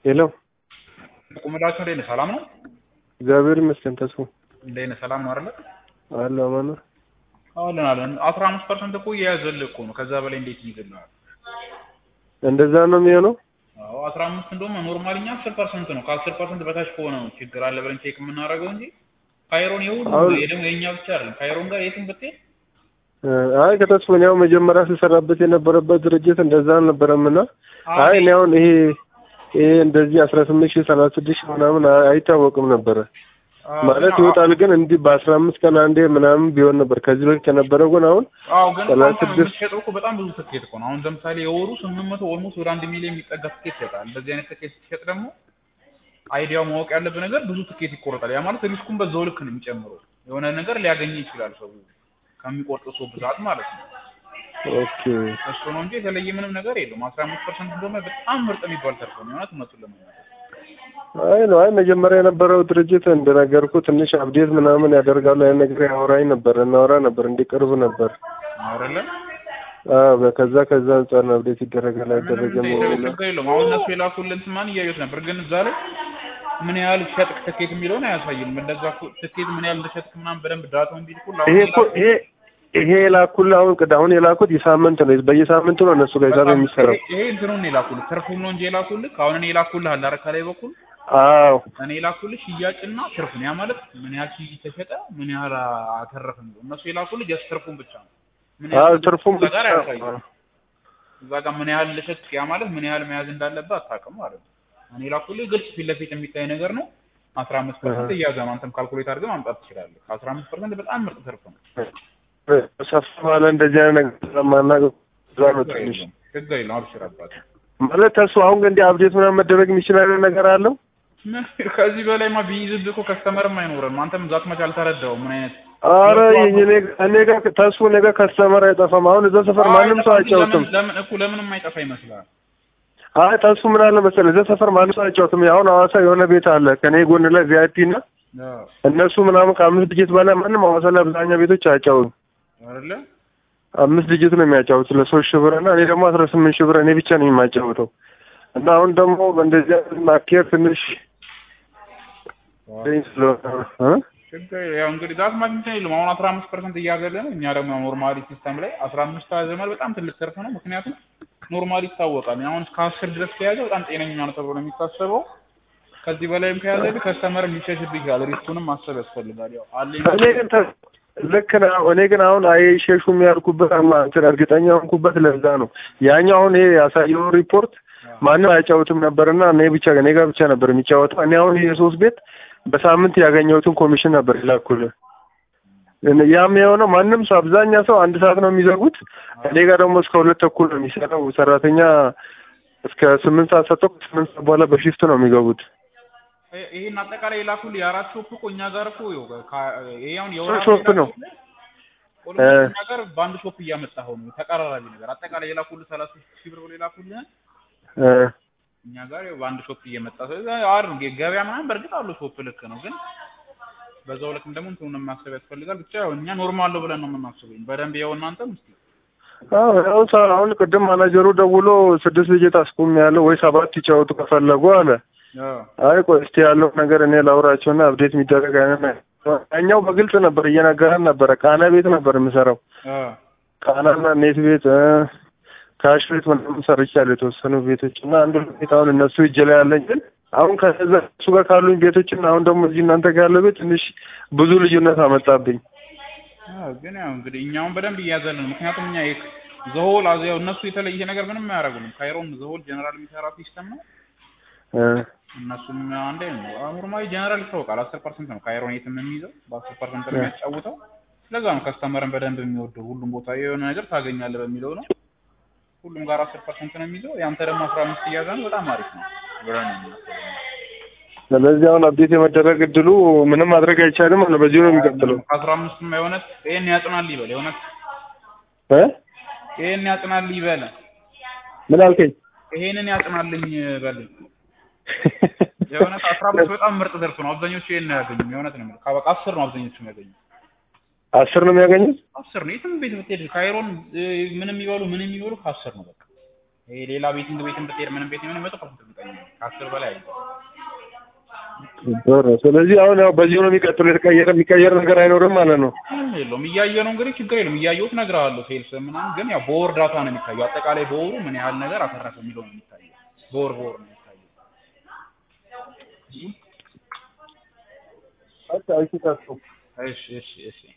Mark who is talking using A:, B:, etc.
A: ሄሎ
B: ቁምላችሁ እንዴት ነህ? ሰላም ነው?
A: እግዚአብሔር ይመስገን። ተስፋ
B: እንዴት ነህ? ሰላም ነው አይደለ?
A: አለ አማን ነው።
B: አለን አለን። አስራ አምስት ፐርሰንት እኮ እየያዘልህ እኮ ነው። ከዛ በላይ እንዴት ይይዝልሃል?
A: እንደዛ ነው የሚሆነው።
B: አዎ አስራ አምስት እንደውም ኖርማሊ እኛ አስር ፐርሰንት ነው። ከአስር ፐርሰንት በታች ከሆነ ነው ችግር አለ ብለን ቼክ የምናደርገው እንጂ ካይሮን የሁሉ
A: አሁን-
B: ደግሞ የኛ ብቻ አይደለም። ካይሮን ጋር የትም ብትሄድ
A: አይ ከተስፋ ያው መጀመሪያ ስሰራበት የነበረበት ድርጅት እንደዛ አልነበረም እና አይ እኔ አሁን ይሄ ይሄ እንደዚህ አስራ ስምንት ሺህ ሰላሳ ስድስት ሺህ ምናምን አይ- አይታወቅም ነበረ
B: አዎ፣
A: ማለት
B: ግን
A: ይወጣል ግን እንዲህ በአስራ አምስት ቀን አንዴ ምናምን ቢሆን ነበር ከዚህ በፊት ከነበረው ግን አሁን
B: አዎ ግን
A: ሰላሳ
B: አሁን
A: ስድስት
B: የምትሸጠው እኮ በጣም ብዙ ትኬት እኮ ነው። አሁን ለምሳሌ የወሩ ስምንት መቶ ኦልሞስት ወደ አንድ ሚሊዮን የሚጠጋ ትኬት ይሸጣል። እንደዚህ አይነት ትኬት ሲሸጥ ደግሞ አይዲያው ማወቅ ያለብህ ነገር ብዙ ትኬት ይቆረጣል። ያ ማለት ሪስኩን በዛው ልክ ነው የሚጨምረው። የሆነ ነገር ሊያገኝ ይችላል ሰው ከሚቆርጥ ሰው ብዛት ማለት ነው።
A: ኦኬ
B: እሱ ነው እንጂ የተለየ ምንም ነገር የለውም። አስራ አምስት ፐርሰንት እንደሆነ በጣም ምርጥ የሚባል ተርፎ ነው የሆነት እውነቱን ለመናገር
A: አይ ነው አይ መጀመሪያ የነበረው ድርጅት እንደነገርኩ ትንሽ አብዴት ምናምን ያደርጋሉ ያን ነገር ያወራኝ ነበር እናወራ ነበር እንዲቀርብ ነበር
B: አይደለ?
A: አዎ ከዛ ከዛ አንጻር ነው አብዴት ይደረጋል አይደረግም
B: ምንም
A: የሚለው
B: ችግር የለውም። አሁን እነሱ የላኩልን ማን እያዩት ነበር፣ ግን እዛ ላይ ምን ያህል ሸጥክ ትኬት የሚለውን አያሳይም። እንደዛ እኮ ትኬት ምን ያህል እንደሸጥክ ምናምን በደንብ ዳታውን ቢልኩል
A: ይሄ እኮ ይሄ ይሄ የላኩልህ አሁን ቅድ አሁን የላኩት የሳምንት ነው በየሳምንቱ ነው እነሱ ጋር ሂሳብ የሚሰራው
B: ይሄ እንትኑን ነው የላኩልህ ትርፉን ነው እንጂ የላኩልህ አሁን እኔ የላኩልህ አለ አይደል ከላይ በኩል
A: አዎ
B: እኔ የላኩልህ ሽያጭና ትርፉን ያ ማለት ምን ያህል ሺህ ተሸጠ ምን ያህል አተረፍን ነው እነሱ የላኩልህ ጀስት ትርፉን ብቻ ነው ምን
A: አዎ
B: ያህል
A: ትርፉም
B: እዛ ጋር አያሳይም እዛ ጋር ምን ያህል ለሸጥክ ያ ማለት ምን ያህል መያዝ እንዳለብህ አታውቅም ማለት ነው እኔ የላኩልህ ግልጽ ፊት ለፊት የሚታይ ነገር ነው አስራ አምስት ፐርሰንት እያዘ ነው አንተም ካልኩሌት አድርገህ ማምጣት ትችላለህ አስራ አምስት ፐርሰንት በጣም ምርጥ ትርፍ ነው
A: ሰፋ ባለ እንደዚህ አይነት ነገር ስለማናውቅ እዛ ነው
B: ችግር
A: ትንሽ
B: የለውም ችግር የለውም አብሽር አባት
A: ማለት ተሱ አሁን ግን እንዲህ አብዴት ምናምን መደረግ የሚችል አይነት ነገር አለው
B: ከዚህ በላይማ ቢይዝብህ እኮ ከስተመርም አይኖርም አንተም ዛት መች አልተረዳውም ምን አይነት
A: አረ እኔ እኔ ጋር ተሱ እኔ ጋር ከስተመር አይጠፋም አሁን እዛ ሰፈር ማንም ሰው አይጫወትም
B: ለምን ለምን እኮ ለምን የማይጠፋ ይመስላል
A: አይ ተሱ ምን አለ መሰለህ እዛ ሰፈር ማንም ሰው አይጫወትም አሁን ሐዋሳ የሆነ ቤት አለ ከኔ ጎን ላይ ቪአይፒ እና እነሱ ምናምን ከአምስት ድጅት በላይ ማንም ሐዋሳ ላይ አብዛኛው ቤቶች አያጫውቱም
B: አይደለ
A: አምስት ድጅት ነው የሚያጫውቱ ለሶስት ሺህ ብር እና እኔ ደግሞ አስራ ስምንት ሺህ ብር እኔ ብቻ ነው የማጫውተው እና አሁን ደግሞ በእንደዚህ አይነት ማኬር ትንሽ ስለሆነ እ?
B: ችግር ያው እንግዲህ ዛት ማግኘት የለም አሁን አስራ አምስት ፐርሰንት እያገለ ነው እኛ ደግሞ ኖርማሊ ሲስተም ላይ አስራ አምስት ዘመን በጣም ትልቅ ትርፍ ነው ምክንያቱም ኖርማሊ ይታወቃል አሁን እስከ አስር ድረስ ከያዘ በጣም ጤነኛ ነው ተብሎ ነው የሚታሰበው ከዚህ በላይም ከያዘ ግን ከስተመር ሊሸሽብህ ይችላል ሪስኩንም ማሰብ ያስፈልጋል ያው አለኝ
A: እኔ ግን ተ- ልክ ነው። እኔ ግን አሁን አይሸሹም ያልኩበት አማ እንትን እርግጠኛ ሆንኩበት ለዛ ነው። ያኛው አሁን ይሄ ያሳየው ሪፖርት ማንም አያጫውትም ነበርና እኔ ብቻ እኔ ጋር ብቻ ነበር የሚጫወተው። እኔ አሁን የሶስት ቤት በሳምንት ያገኘሁትን ኮሚሽን ነበር ይላኩልህ። እነ- ያም የሆነው ማንም ሰው አብዛኛ ሰው አንድ ሰዓት ነው የሚዘጉት። እኔ ጋር ደግሞ እስከ ሁለት ተኩል ነው የሚሰራው። ሰራተኛ እስከ ስምንት ሰዓት ሰጥቶ ከስምንት ሰዓት በኋላ በሽፍት ነው የሚገቡት።
B: ይሄ- ይሄን አጠቃላይ የላኩልህ የአራት ሾፕ እኮ እኛ ጋር እኮ ይኸው ከ- ይሄ አሁን የወራ
A: ሾፕ ነው።
B: ኦልሞስት እኛ ጋር በአንድ ሾፕ እያመጣኸው ነው ተቀራራቢ ነገር አጠቃላይ የላኩልህ ሰላሳ ሺህ ብር ብሎ የላኩልህ
A: እ
B: እኛ ጋር ያው በአንድ ሾፕ እየመጣ ስለዚህ አሪፍ ነው። ገበያ ምናምን በእርግጥ አለው ሾፕ ልክ ነው፣ ግን በዛው ልክም ደግሞ እንትኑን ማሰብ ያስፈልጋል። ብቻ ያው እኛ ኖርማል ነው ብለን ነው የምናስበው። በደንብ ያው እናንተም እስኪ
A: አዎ ያው ሳ- አሁን ቅድም ማናጀሩ ደውሎ ስድስት ልጅ ታስቁም ያለው ወይ ሰባት ይጫወቱ ከፈለጉ አለ። አይ ቆይ እስቲ ያለው ነገር እኔ ላውራቸውና አብዴት የሚደረግ አይነት ነገር ያኛው በግልጽ ነበር እየነገረን ነበረ። ቃና ቤት ነበር የምሰራው ቃናና ኔት ቤት እ፣ ካሽ ቤት ምናምን ሰርቻለሁ የተወሰኑ ቤቶች እና አንዱ ቤት አሁን እነሱ እጅ ላይ ያለኝ ግን አሁን ከዛ እሱ ጋር ካሉኝ ቤቶች እና አሁን ደግሞ እዚህ እናንተ ጋር ያለው ቤት ትንሽ ብዙ ልዩነት አመጣብኝ።
B: አዎ፣ ግን ያው እንግዲህ እኛውን በደንብ እያዘልን ነው። ምክንያቱም እኛ ዘሆል አዘ ያው እነሱ የተለየ ነገር ምንም አያደርጉንም። ካይሮን ዘሆል ጀነራል የሚሰራ ሲስተም ነው።
A: እ፣
B: እነሱም አንዴ ነው ኖርማሊ ጀነራል ይታወቃል። አስር ፐርሰንት ነው ካይሮን የትም የሚይዘው በአስር ፐርሰንት ነው የሚያጫውተው። ስለዛ ነው ከስተመርን በደንብ የሚወደው ሁሉም ቦታ የሆነ ነገር ታገኛለህ በሚለው ነው። ሁሉም ጋር አስር ፐርሰንት ነው የሚይዘው። ያንተ ደግሞ አስራ አምስት እያዘ ነው። በጣም አሪፍ ነው ብለን ነው የምናስበው።
A: ስለዚህ አሁን አብዴት የመደረግ እድሉ ምንም ማድረግ አይቻልም ማለት ነው። በዚሁ ነው የሚቀጥለው
B: ከአስራ አምስትም የእውነት ይሄን ያጽናል ይበል የእውነት
A: እ
B: ይሄን ያጽናል ይበል
A: ምን አልከኝ?
B: ይሄንን ያጽናልኝ በልኝ የእውነት አስራ አምስት በጣም ምርጥ ዘርፍ ነው። አብዛኞቹ ይሄን ነው ያገኙም። የእውነት ነው የምልህ ከበቃ አስር ነው አብዛኞቹ የሚያገኙ
A: አስር ነው የሚያገኙት።
B: አስር ነው። የትም ቤት ብትሄድ ካይሮን እ፣ ምንም የሚበሉ ምንም የሚበሉ ከአስር ነው በቃ። ይሄ ሌላ ቤቲንግ ቤትም ብትሄድ ምንም ቤት ምንም መቶ ፐርሰንት እርግጠኛ ነኝ። ከአስር በላይ አለ።
A: ጥሩ። ስለዚህ አሁን ያው በዚህ ነው የሚቀጥለው። የተቀየረ የሚቀየር ነገር አይኖርም ማለት ነው።
B: ምንም የለውም። እያየ ነው እንግዲህ ችግር የለውም። እያየሁት እነግርሃለሁ። ሴልስ ምናምን ግን ያው በወር ዳታ ነው የሚታየው። አጠቃላይ በወሩ ምን ያህል ነገር አተረፈ የሚለው ነው የሚታየው። በወር በወር ነው የሚታየው።
A: በቃ እሺ፣ ቀጥሉ።
B: እሺ እሺ እሺ